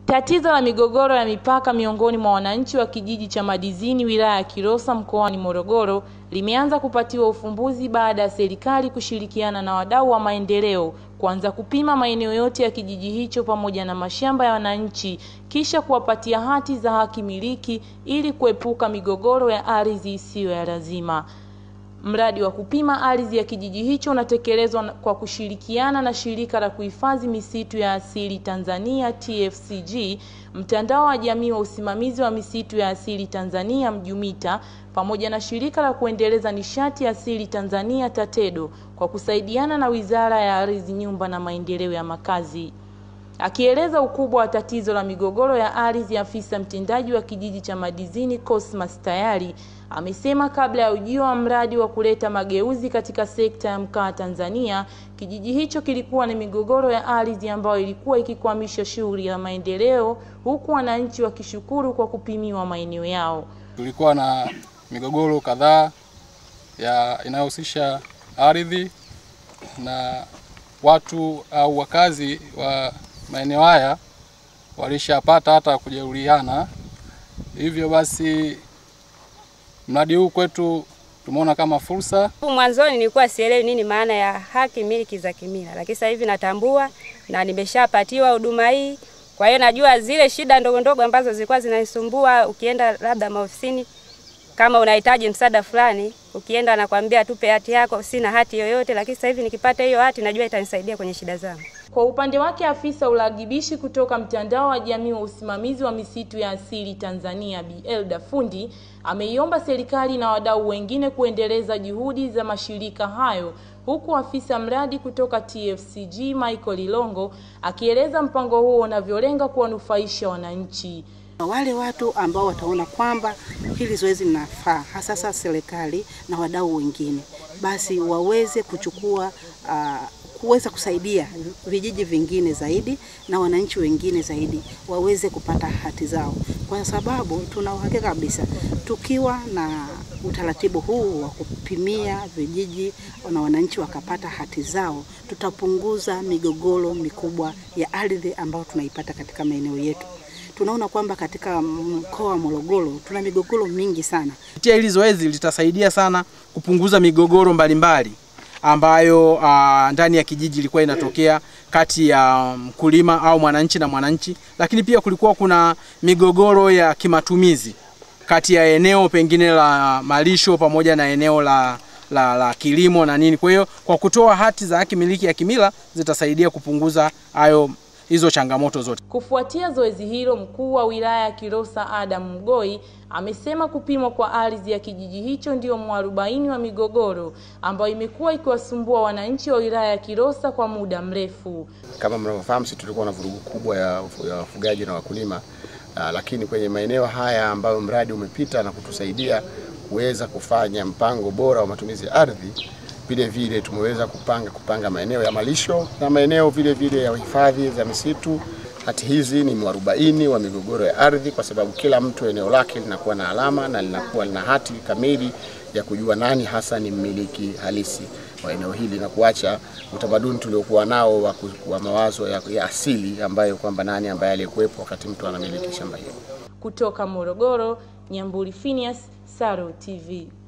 Tatizo la migogoro ya mipaka miongoni mwa wananchi wa kijiji cha Madizini wilaya ya Kilosa mkoani Morogoro limeanza kupatiwa ufumbuzi baada ya serikali kushirikiana na wadau wa maendeleo kuanza kupima maeneo yote ya kijiji hicho pamoja na mashamba ya wananchi kisha kuwapatia hati za haki miliki ili kuepuka migogoro ya ardhi isiyo ya lazima. Mradi wa kupima ardhi ya kijiji hicho unatekelezwa kwa kushirikiana na shirika la kuhifadhi misitu ya asili Tanzania TFCG, mtandao wa jamii wa usimamizi wa misitu ya asili Tanzania Mjumita, pamoja na shirika la kuendeleza nishati asili Tanzania TATEDO kwa kusaidiana na Wizara ya Ardhi, Nyumba na Maendeleo ya Makazi. Akieleza ukubwa wa tatizo la migogoro ya ardhi, afisa mtendaji wa kijiji cha Madizini Cosmas Tayari amesema kabla ya ujio wa mradi wa kuleta mageuzi katika sekta ya mkaa Tanzania, kijiji hicho kilikuwa na migogoro ya ardhi ambayo ilikuwa ikikwamisha shughuli ya maendeleo, huku wananchi wakishukuru kwa kupimiwa maeneo yao. Tulikuwa na migogoro kadhaa ya inayohusisha ardhi na watu au wakazi wa maeneo haya walishapata hata kujeruhiana. Hivyo basi mradi huu kwetu tumeona kama fursa. Mwanzoni nilikuwa sielewi nini maana ya haki miliki za kimila, lakini sasa hivi natambua na nimeshapatiwa huduma hii. Kwa hiyo najua zile shida ndogo ndogo ambazo zilikuwa zinanisumbua, ukienda labda maofisini kama unahitaji msaada fulani, ukienda nakwambia tupe hati yako, sina hati yoyote, lakini sasa hivi nikipata hiyo hati najua itanisaidia kwenye shida zangu. Kwa upande wake afisa uragibishi kutoka mtandao wa jamii wa usimamizi wa misitu ya asili Tanzania Bi Elda Fundi ameiomba serikali na wadau wengine kuendeleza juhudi za mashirika hayo, huku afisa mradi kutoka TFCG Michael Ilongo akieleza mpango huo unavyolenga kuwanufaisha wananchi. Wale watu ambao wataona kwamba hili zoezi linafaa, hasa sasa serikali na wadau wengine, basi waweze kuchukua uh, kuweza kusaidia vijiji vingine zaidi na wananchi wengine zaidi waweze kupata hati zao, kwa sababu tuna uhakika kabisa tukiwa na utaratibu huu wa kupimia vijiji na wananchi wakapata hati zao, tutapunguza migogoro mikubwa ya ardhi ambayo tunaipata katika maeneo yetu. Tunaona kwamba katika mkoa wa Morogoro tuna migogoro mingi sana. Kupitia hili zoezi litasaidia sana kupunguza migogoro mbalimbali ambayo uh, ndani ya kijiji ilikuwa inatokea kati ya mkulima au mwananchi na mwananchi, lakini pia kulikuwa kuna migogoro ya kimatumizi kati ya eneo pengine la malisho pamoja na eneo la, la, la kilimo na nini. Kwa hiyo kwa kutoa hati za haki miliki ya kimila zitasaidia kupunguza hayo hizo changamoto zote. Kufuatia zoezi hilo, mkuu wa wilaya ya Kilosa Adam Mgoi amesema kupimwa kwa ardhi ya kijiji hicho ndio mwarobaini wa migogoro ambayo imekuwa ikiwasumbua wananchi wa wilaya ya Kilosa kwa muda mrefu. Kama mnavyofahamu, sisi tulikuwa na vurugu kubwa ya wafugaji na wakulima uh, lakini kwenye maeneo haya ambayo mradi umepita na kutusaidia kuweza kufanya mpango bora wa matumizi ya ardhi vile vile tumeweza kupanga kupanga maeneo ya malisho na maeneo vile vile ya hifadhi za misitu. Hati hizi ni mwarobaini wa migogoro ya ardhi, kwa sababu kila mtu eneo lake linakuwa na alama na linakuwa lina hati kamili ya kujua nani hasa ni mmiliki halisi wa eneo hili na kuacha utamaduni tuliokuwa nao wa, wa mawazo ya, ya asili ambayo kwamba nani ambaye aliyekuwepo wakati mtu anamiliki shamba hilo. Kutoka Morogoro, Nyamburi Phineas, Saro TV.